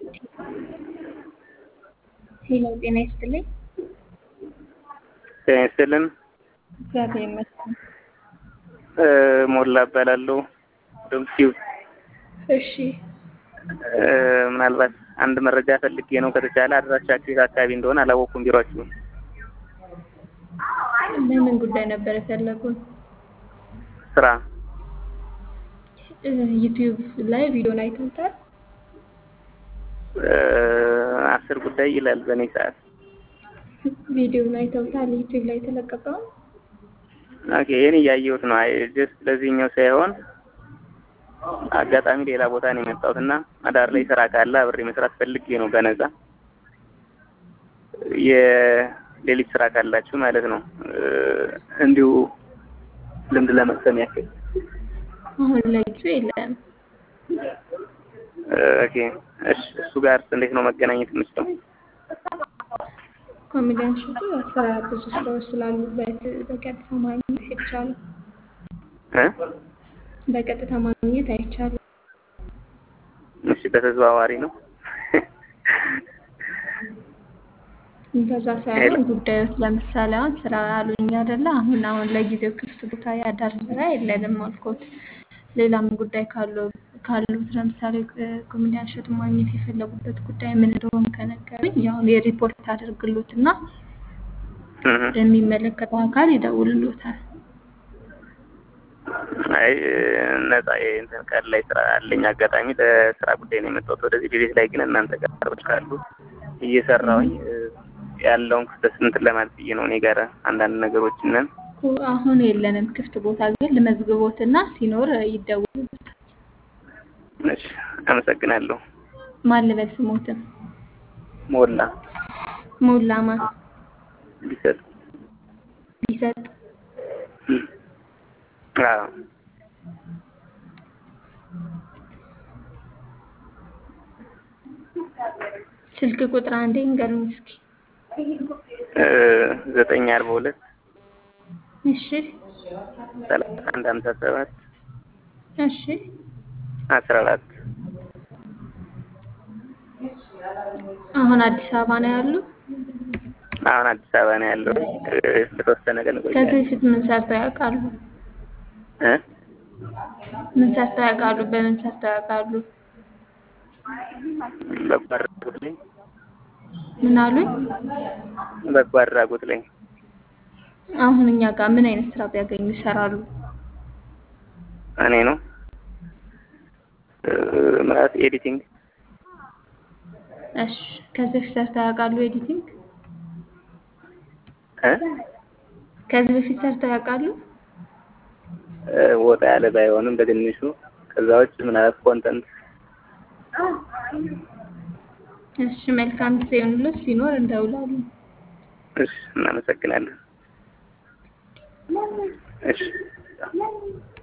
ሄሎ ጤና ይስጥልኝ። ጤና ይስጥልን። እግዚአብሔር ይመስገን። ሞላ እባላለሁ። ዶምሲው እሺ ምናልባት አንድ መረጃ ፈልጌ ነው። ከተቻለ አድራሻችሁ የት አካባቢ እንደሆነ አላወቅኩም። ቢሯችሁ ለምን ጉዳይ ነበር የፈለጉት? ስራ ዩቲዩብ ላይ ቪዲዮን አይተውታል? አስር ጉዳይ ይላል በእኔ ሰዓት። ቪዲዮን አይተውታል? ዩቲዩብ ላይ የተለቀቀው ኦኬ ይህን እያየሁት ነው። አይ ጀስት ለዚህኛው ሳይሆን አጋጣሚ ሌላ ቦታ ነው የመጣሁት እና አዳር ላይ ስራ ካለ አብሬ መስራት ፈልጌ ነው በነፃ የሌሊት ስራ ካላችሁ ማለት ነው። እንዲሁ ልምድ ለመቅሰም ያክል አሁን ለጊዜው የለም። ኦኬ እሺ፣ እሱ ጋር እንዴት ነው መገናኘት የምችለው? ኮሜዲያን ሸቱ ስራ ብዙ ስራዎች ስላሉበት በቀጥታ ማግኘት አይቻልም። እ በቀጥታ ማግኘት አይቻልም። እሺ፣ በተዘዋዋሪ ነው። እንደዛ ሳይሆን ጉዳዮች ለምሳሌ አሁን ስራ አሉኝ አይደለ? አሁን አሁን ለጊዜው ክፍት ቦታ ያዳር ስራ የለንም አልኮት። ሌላም ጉዳይ ካለው ካሉት ለምሳሌ ኮሜዲያን ሸቱ ማግኘት የፈለጉበት ጉዳይ ምን እንደሆነ ከነገሩኝ ያሁን የሪፖርት አድርግሎት እና የሚመለከተው አካል ይደውልሎታል። አይ ነፃ የእንትን ቀን ላይ ስራ አለኝ። አጋጣሚ ለስራ ጉዳይ ነው የመጣሁት ወደዚህ። ቤት ላይ ግን እናንተ ጋር ስራዎች ካሉ እየሰራሁኝ ያለውን ክፍተት እንትን ለማለት ብዬ ነው። እኔ ጋር አንዳንድ ነገሮችን ነን አሁን የለንም ክፍት ቦታ፣ ግን ልመዝግቦትና ሲኖር ይደውልሎታል። እሺ፣ አመሰግናለሁ። ማን ልበል ስሞትም? ሞላ ሞላማ ቢሰጥ ቢሰጥ አዎ ስልክ ቁጥር አንዴ እንገሩኝ እስኪ። ዘጠኝ አርባ ሁለት እሺ ሰላሳ አንድ ሀምሳ ሰባት እሺ አስራ አራት አሁን አዲስ አበባ ነው ያሉ? አሁን አዲስ አበባ ነው ያለው። በተወሰነ ቀን ከዚህ እቆያለሁ። በፊት ምን ሰርተው ያውቃሉ? እ ምን ሰርተው ያውቃሉ? በምን ሰርተው ያውቃሉ? በጎ አድራጎት ላይ ምን አሉኝ? በጎ አድራጎት ላይ አሁን እኛ ጋር ምን አይነት ስራ ቢያገኙ ይሰራሉ? እኔ ነው ማለት ኤዲቲንግ እሺ ከዚህ በፊት ሰርተው ያውቃሉ? ኤዲቲንግ እ ከዚህ በፊት ሰርተው ያውቃሉ? ወጣ ያለ ባይሆንም በትንሹ ከዛ ውጭ ምናልባት ኮንተንት እሺ መልካም ጊዜ ይሁንልዎት። ሲኖር እንደውላለን። እሺ እናመሰግናለን። እሺ